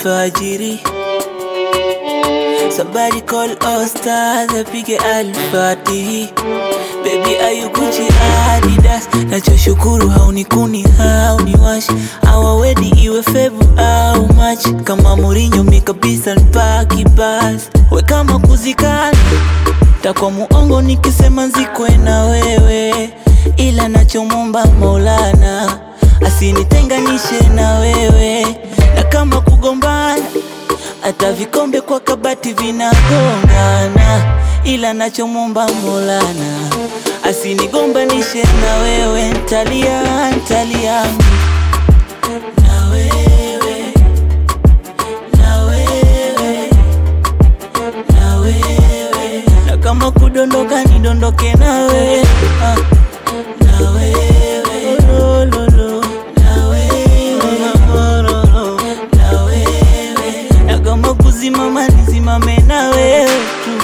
alfajiri Somebody call all stars apige alfatihi Baby ayukuchi Adidas Nachoshukuru haunikuni hauniwashi Awa wedi iwe febu au machi Kama Mourinho mi kabisa nipaki basi We kama kuzikana Takwa muongo nikisema nzikwe na wewe Ila nachomomba Maulana Asinitenganishe na wewe Na kama kugombana hata vikombe kwa kabati vinagongana, ila nachomomba Maulana asinigombanishe na wewe, ntalia ntalia na wewe na wewe na wewe, na kama kudondoka nidondoke na wewe ah, na wewe lo, lo, lo, na wewe lo, lo, lo, na wewe, na kama kuzimama nisimame na wewe tu.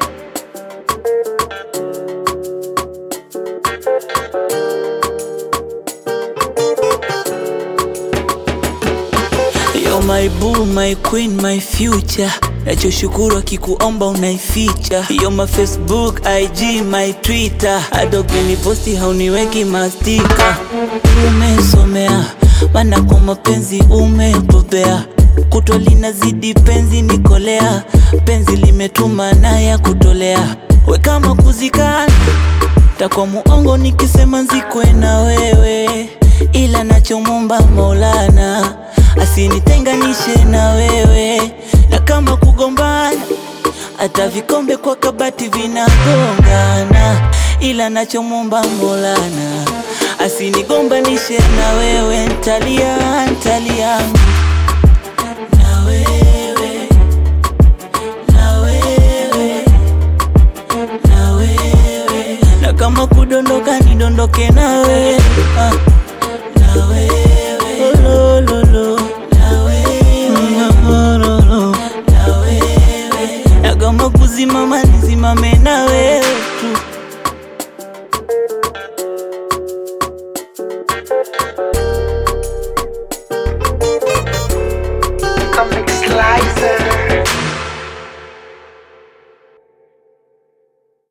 You're my boo, my queen, my future. Nachoshukuru akikuomba unaificha. You're my Facebook, IG, my Twitter. Adobe posti hauniweki mastika. Umesomea maana kwa mapenzi umebobea. Kutwa linazidi penzi nikolea, penzi limetuma na ya kutolea. We kama kuzikana takwa muongo nikisema nzikwe na wewe, ila nachomomba Maulana asinitenganishe na wewe, na kama kugombana hata vikombe kwa kabati vinagongana, ila nachomomba Maulana asinigombanishe na wewe, ntalia ntalia na wewe na wewe na wewe, na kama kudondoka nidondoke na wewe ah, na wewe lo, lo, lo, na wewe lo, lo, lo, na wewe, na kama kuzimama nisimame na wewe